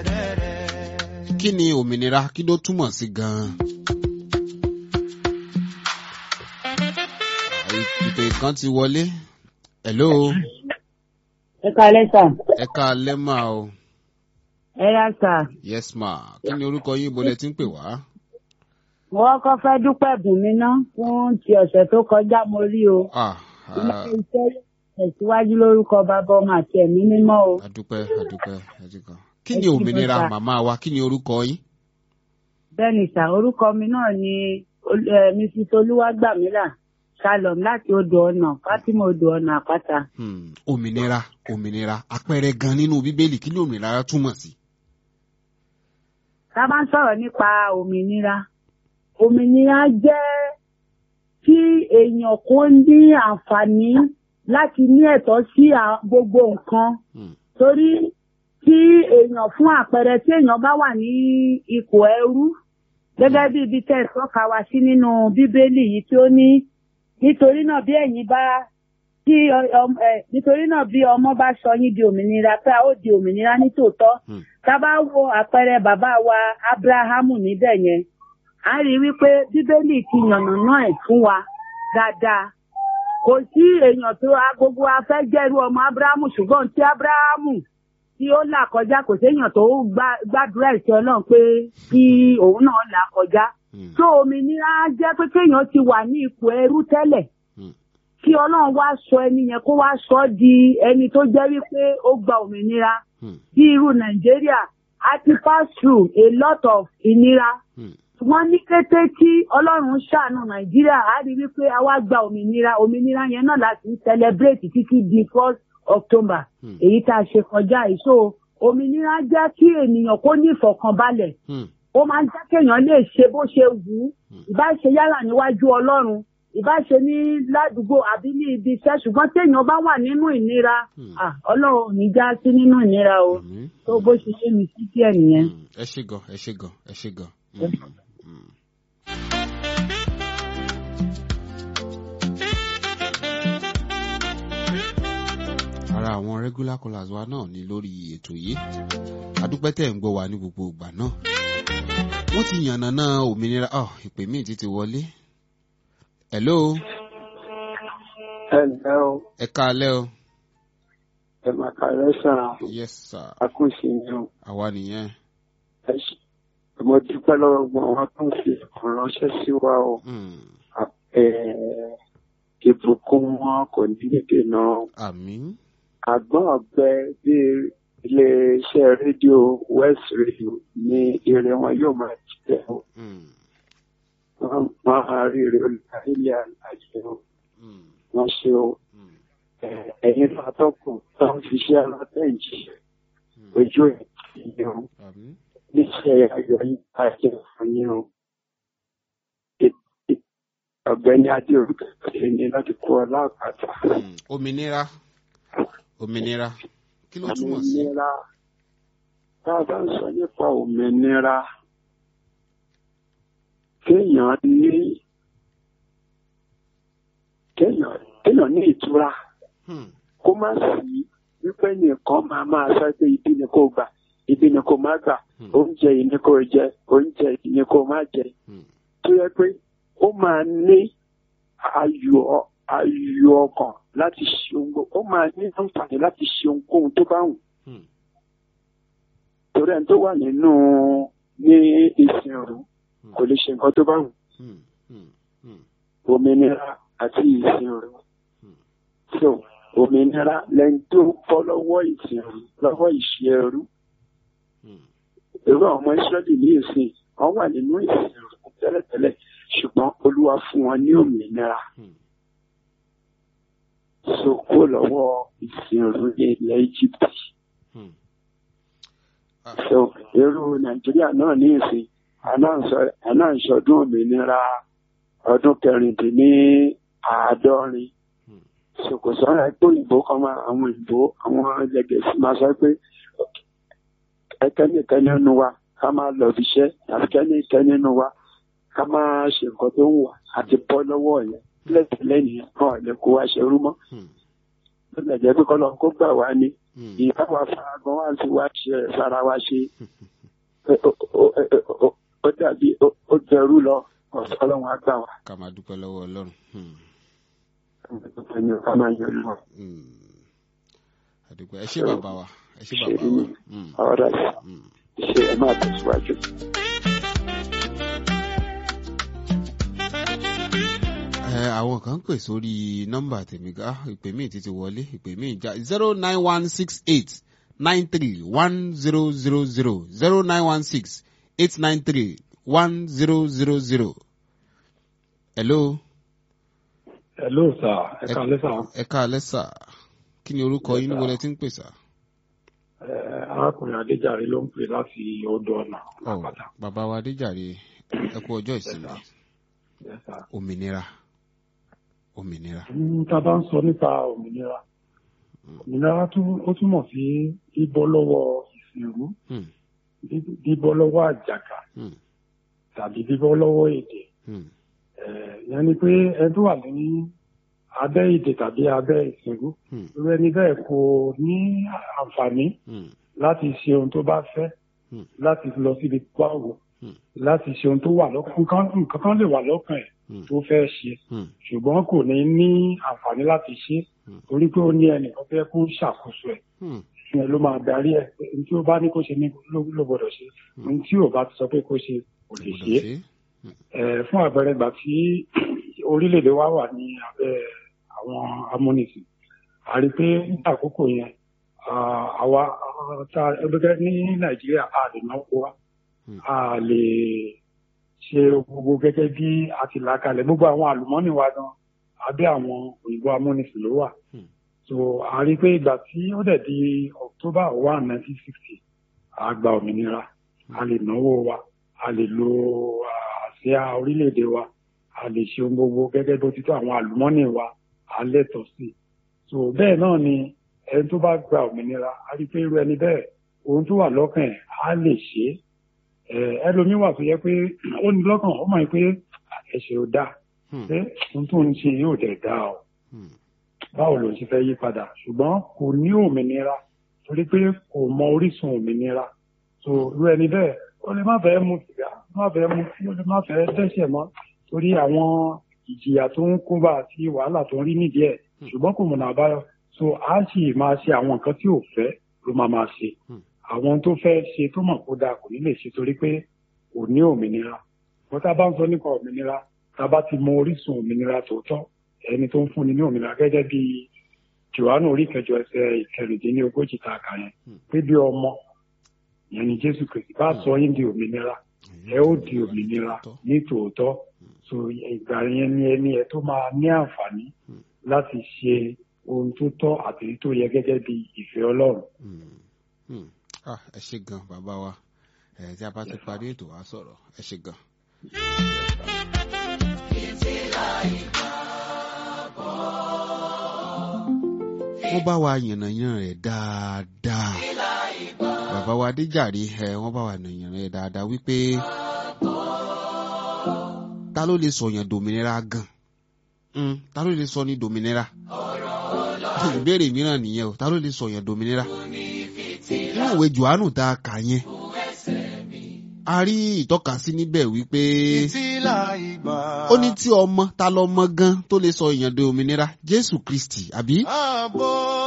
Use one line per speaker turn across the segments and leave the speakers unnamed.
kí ni òmìnira kí ló túmọ̀ sí gan-an. ìpè kan ti wọlé. hello.
ẹ káalẹ́ sà.
ẹ káalẹ́ mà o.
ẹ yá sà.
yes ma kí ni orúkọ yín bolẹ̀ tí ń pè wá.
mo kọ́kọ́ fẹ́ dúpẹ́ bùn mi ná fún ti ọ̀sẹ̀ tó kọjá mo rí o.
ah
ilé
ah,
iṣẹ́ tẹ̀síwájú lórúkọ bàbá ọmọ àti ẹ̀mí mímọ́ o.
adúpẹ́ adúpẹ́ adúpẹ́. kí
Ẹ
ni
ṣé
òmìnira
bàbá.
màmá wa kí ni orúkọ yín.
bẹ́ẹ̀ ni sà orúkọ mi náà ni Ol- eh, mrs olúwàgbàmílà shalom láti odò ọ̀nà fatima odò ọ̀nà àpáta.
Hmm, òmìnira òmìnira àpẹẹrẹ gan nínú bíbélì kí ni òmìnira túmọ̀ sí.
tá a bá ń sọ̀rọ̀ nípa òmìnira òmìnira jẹ́ kí èèyàn kó ní àǹfààní láti ní ẹ̀tọ́ sí à- gbogbo nǹkan
Hmm,
torí tí èèyàn fún àpẹẹrẹ tí èèyàn bá wà ní ipò ẹrú gẹ́gẹ́ bí ibi tẹ́ ẹ tọ́ka wa sí nínú bíbélì yìí tí ó ní nítorí náà bí ẹ̀yin bá tí ọ- ọm- ẹ, nítorí náà bí ọmọ bá sọ yín di òmìnira pé a ó di òmìnira nítòótọ́
hmm,
tá a bá wo àpẹẹrẹ bàbá wa abrahamu níbẹ̀ yẹn a rí i wípé bíbélì ti yànnàná ẹ̀ fún wa dáadáa kò sí èèyàn tó a gbogbo a fẹ́ jẹ́rú ọmọ abrahamu ṣùgbọ́n tí abrahamu tí ó là kọjá kò séèyàn tó gbá- gbàdúrà ìṣe ọlọ́run pé kí òun náà là kọjá
hmm,
tó òmìnira jẹ́ pé kéèyàn ti wà ní ipò ẹrú tẹ́lẹ̀
hmm,
kí ọlọ́run wá sọ ẹni yẹn kó wá sọ ọ́ di ẹni tó jẹ́ wípé ó gba òmìnira
hmm,
bí irú nàìjíríà a ti pass through a lot of ìnira
hmm,
ṣùgbọ́n ní kété tí ọlọ́run ṣàánú nàìjíríà á rí wípé a wá gba òmìnira òmìnira yẹn náà láti ń celebrate títí di first october
hmm,
èyí tá a ṣe kọjá yìí so òmìnira jẹ́ kí ènìyàn kó ní ìfọ̀kànbalẹ̀
hmm,
ó máa ń jẹ́ kéèyàn lè ṣe bó ṣe wù ú ìbá ṣe yálà níwájú ọlọ́run ìbá ṣe ní ládùúgbò àbí ní ibi iṣẹ́ ṣùgbọ́n téèyàn bá wà nínú ìnira
Hmm.
ah, ọlọ́run ò ní já sí nínú ìnira o
àmín.
tó bó ṣe ṣe mí sí díẹ̀ nìyẹn.
Hmm, ẹ ṣé gan ẹ ṣé gan ẹ ṣé gan. Hmm, hmm. ara àwọn regular callers wa náà ní lórí ètò yìí adúpẹ́ tẹ̀ ń gbọ́ wa ní gbogbo ìgbà náà wọ́n ti yànnàná òmìnira oh, ìpè míì ti ti wọlé hello
ẹ ǹlẹ́ o
ẹ káalẹ́ o
ẹ máa ka lẹ́sàn
yes sir
àkúnṣe ni o
àwa nìyẹn
ẹ ṣe mo dúpẹ́ lọ́wọ́ gbọ́n wọn tó ń fi ìránṣẹ́ sí wa o
Hmm,
Ẹ, ìbùkún wọn kò ní dènà
àmín
àgbọ̀n ọ̀gbẹ bí iléeṣẹ́ rédíò west radio ní ire wọn yóò máa jẹ́ o
Hmm,
wọ́n máa rí ire olùdarí ilé àlàyé o
hmm,
wọ́n ṣe o
hmm,
Ẹ, ẹ̀yin náà tọkùn tó ń fiṣẹ́ alátẹ̀jì
hmm.
ojú ẹ̀ kì í o.
àmín
níṣẹ́ ayọ̀ yìí káàkiri fún yín o. Ẹ- ẹ- ọ̀gbẹ́ni adé orúkọ ní láti kó ọ láàpàtà.
Hmm, òmìnira òmìnira kí ló túmọ̀ sí.
òmìnira tá a bá ń sọ nípa òmìnira kéèyàn ní kéèyàn kéèyàn ní ìtura
Hmm,
kó má sí wípé nìkan máa máa sọ pé ibi ni kò gbà ibi ni kò má gbà
hmm,
oúnjẹ yìí ni kò jẹ oúnjẹ yìí ni kò má jẹ.
hmm,
tó yẹ pé ó máa ní ayọ̀ ayọ̀ ọkàn láti ṣe ohun gbogbo ó máa ní àǹfààní láti ṣe ohunkóhun tó bá wù
hmm,
torí ẹni tó wà nínú ní ìsìn òru
hmm,
kò lè ṣe nǹkan tó bá wù
hmm, hmm, hmm,
òmìnira àti ìsìn òru
hmm.
so òmìnira lẹni tó bọ́ lọ́wọ́ ìsìn òru lọ́wọ́ ìṣe ẹrú
Hmm,
irú àwọn ọmọ Ísírẹ́lì ní ìsìn wọ́n wà nínú ìsìn òru tẹ́lẹ̀tẹ́lẹ̀ ṣùgbọ́n Olúwa fún wọn ní òmìnira
hmm,
so kó lọ́wọ́ ìsìn òru ní ilẹ̀ Íjíbítì.
hmm. Ah,
so irú nàìjíríà náà ní ìsìn àná ìṣọdún òmìnira ọdún kẹrìndínláàádọ́rin
hmm,
so kò sọ́ra pé òyìnbó kan máa àwọn òyìnbó àwọn ẹlẹgẹ̀ẹ́sì máa sọ pé ẹkẹ́nìkan nínú wa ká máa lọ fi iṣẹ́ tàbí kẹ́nìkan nínú wa ká máa ṣe nǹkan tó ń wà àti bọ́ lọ́wọ́ yẹn lẹ́tẹ̀lẹ́ nìyẹn kan ò lè kó wa ṣerú mọ́
hmm,
ó lè jẹ́ pé kọ́lọ́ kó gbà wá ní
Hmm.
ìyáwó afáragan wá sí wá ṣe sára wá ṣe ó- ó- ó- ó- ó- ó dàbí ó- ó jẹrú lọ ọ̀sán ọlọ́run á gbà wá
ká máa dúpẹ́ lọ́wọ́ ọlọ́run. Hmm.
ẹni ká máa yọ lọ
Hmm. àdúpẹ́ ẹ ṣé bàbá wa ẹ ṣé bàbá
ṣe
wa.
ní
Hmm.
ọ̀rọ̀
Hmm.
ṣe ẹ máa tẹ̀síwájú.
ẹ àwọn kan pè sórí nọ́mbà tèmi ká ìpè míì ti ti wọlé ìpè míì já zero nine one six eight nine three one zero zero zero zero nine one six eight nine three one zero zero zero. hello.
Hello sir, ẹ kálẹ́ sà.
ẹ káalẹ́ sà kí ni orúkọ
Yes,
yín
sir.
níbo lẹ ti ń pè sà.
Ẹ, Arákùnrin Adéjàre ló ń pè láti odò ọ̀nà
Ọ̀,
àpáta.
bàbá wa adéjàre ẹ kú ọjọ́ ìsinmi
Yes, sir.
òmìnira òmìnira.
Mm, Tá a bá ń sọ nípa òmìnira, òmìnira tún- ó túmọ̀ sí bíbọ́ lọ́wọ́ ìsìnrú,
Hmm,
bí- bíbọ́ lọ́wọ́ àjàgà
hmm,
tàbí bíbọ́ lọ́wọ́ èdè.
hmm,
Ẹ, Ìyẹn ni pé ẹni tó wà ní abẹ́ èdè tàbí abẹ́ ìsìnrú,
hmm,
irú ẹni bẹ́ẹ̀ kò ní àǹfààní
hmm,
láti ṣe ohun tó bá fẹ́
Hmm.
láti lọ síbi tó bá wù
Hmm.
láti ṣe ohun tó wà lọ́kàn nǹkan nǹkan kan lè wà lọ́kàn ẹ̀
hmm,
tó fẹ́ ṣe
hmm,
ṣùgbọ́n kò ní ní àǹfààní láti ṣe
Hmm.
torí pé ó ní ẹnìkan fẹ́ kó ṣàkóso ẹ̀
hmm,
fún ẹ ló máa darí ẹ̀ pé ohun tí ó bá ní kó ṣe ní ló ló gbọ́dọ̀ ṣe
Hmm.
ohun tí ò bá ti sọ pé kó ṣe kò lè
gbọ́dọ̀
ṣe
ṣe.
ẹ̀ fún àpẹẹrẹ ìgbà tí orílẹ̀-èdè wa wà ní abẹ́ àwọn amúnisìn a rí i pé nígbà àkókò yẹn ah, àwa ah, tá ẹgbẹ́ ní nàìjíríà a lè náwó wa
Hmm.
a lè ṣe gbogbo gẹ́gẹ́ bí a ti là kalẹ̀ gbogbo àwọn àlùmọ́nì wa gan abẹ́ àwọn òyìnbó amúnisìn ló wà
Hmm.
so a rí i pé ìgbà tí ó dẹ̀ di october one nineteen sixty a gba òmìnira a lè náwó wa a lè lo ah, àsíá orílẹ̀-èdè wa a lè ṣe ohun gbogbo gẹ́gẹ́ bó ti tó àwọn àlùmọ́nì wa a lẹ́tọ̀ọ́ sí i so bẹ́ẹ̀ náà ni ẹni tó bá gba òmìnira a rí i pé irú ẹni bẹ́ẹ̀ ohun tó wà lọ́kàn ẹ̀ á lè ṣe é ẹ ẹlòmíín wà tó yẹ pé ó ní lọ́kàn ó mọ̀ pé ẹ̀ṣẹ̀ ò dáa
Hmm,
pé ohun tó ń ṣe yóò dẹ̀ dáa o
hmm,
báwo ló ṣe fẹ́ yí padà ṣùgbọ́n kò ní òmìnira torí pé kò mọ orísun òmìnira so irú ẹni bẹ́ẹ̀ ó lè má fẹ́ mu sìgá ó má fẹ́ mu tí ó lè má fẹ́ dẹ́ṣẹ̀ mọ́ torí àwọn ìjìyà tó ń kó bá àti wàhálà tó ń rí nídìí ẹ̀ ṣùgbọ́n kò mọ̀nà àbáyọ so a sì máa ṣe àwọn nǹkan tí ò fẹ́ ló máa máa ṣe
Hmm.
àwọn tó fẹ́ ṣe tó mọ̀ kó dáa kò ní lè ṣe torí pé kò ní òmìnira wọ́n tá a bá ń sọ nípa òmìnira tá a bá ti mọ orísun òmìnira tòótọ́ ẹni tó ń fúnni ní òmìnira gẹ́gẹ́ bí johannu orí kẹjọ ẹsẹ̀ ìkẹrìndínlógójì tá a kà yẹn
Hmm.
pé bí ọmọ yẹn ni jésù kristi bá sọ yín di òmìnira ẹ ó di òmìnira ní tòótọ́ so ìgbà yẹn ni ẹni ẹ tó máa ní àǹfààní
Hmm.
láti ṣe ohun tó tọ́ àti èyí tó yẹ gẹ́gẹ́ bí ìfẹ́ ọlọ́run.
hmm, hmm. Ah, ẹ ṣé gan bàbá wa ẹ tí a bá ti parí ètò wa sọ̀rọ̀ ẹ ṣé gan. wọ́n bá wa yànnàyàn rẹ̀ dáadáa bàbá wa adéjàre ẹ wọ́n bá wa yànnàyàn rẹ̀ dáadáa wípé ta ló lè sọ̀yàn dòmìnira gan Mm, ta ló lè sọ ní dòmìnira ìbéèrè mìíràn nìyẹn o ta ló lè sọ̀yàn dòmìnira nínú ìwé johannu tá a kà yẹn a rí ìtọ́kasí níbẹ̀ wípé
Fìtílà ìgbà.
ó ní tí ọmọ ta lọmọ gan tó lè sọ èèyàn di òmìnira jésù kristi àbí
Ààbò.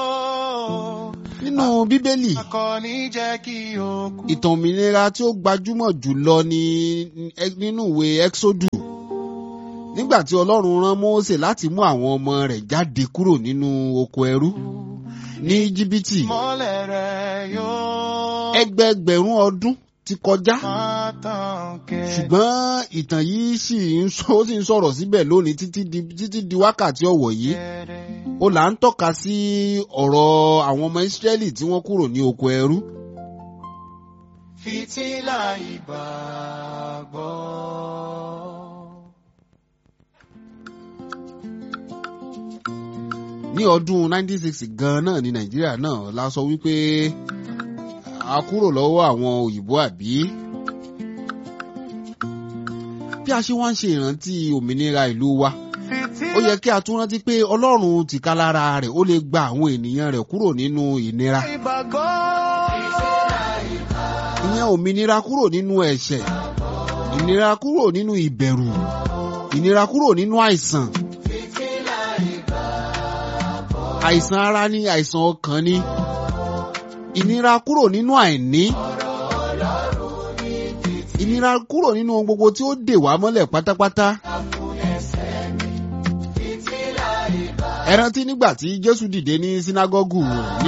nínú bíbélì
Akọni jẹ́ kí o kú.
ìtàn òmìnira tí ó gbajúmọ̀ jùlọ ní nínú ìwé exodu nígbà tí ọlọ́run rán mósè láti mú àwọn ọmọ rẹ̀ jáde kúrò nínú oko ẹrú ní jìbìtì
Mọ́lẹ̀ rẹ̀ yóò
ẹgbẹẹgbẹ̀rún ọdún ti kọjá
máa tàn kẹ́.
ṣùgbọ́n ìtàn yìí sì ń sọ ó sì ń sọ̀rọ̀ síbẹ̀ lónìí títí di títí di wákàtí ọ̀wọ̀ yìí
Gẹ̀rẹ́.
ó là ń tọ́ka sí ọ̀rọ̀ àwọn ọmọ ìsírẹ́lì tí wọ́n kúrò ní oko ẹrú
Fìtílà ìgbàgbọ́.
ní ọdún 1960 gan náà ní nàìjíríà náà la sọ wípé a kúrò lọ́wọ́ àwọn òyìnbó àbí bí a ṣe wá ń ṣe ìrántí òmìnira ìlú wa ó yẹ kí a tún rántí pé ọlọ́run tìkálára rẹ̀ ó lè gba àwọn ènìyàn rẹ̀ kúrò nínú ìnira
ìgbàgbọ́.
ìyẹn òmìnira kúrò nínú ẹ̀ṣẹ̀ ìnira kúrò nínú ìbẹ̀rù ìnira kúrò nínú àìsàn àìsàn ara ní àìsàn ọkàn ní ìnira kúrò nínú àìní ìnira kúrò nínú ohun gbogbo tí ó dè wá mọ́lẹ̀ pátápátá. ẹ rántí nígbà tí Jésù dìde ní sínágọ́gù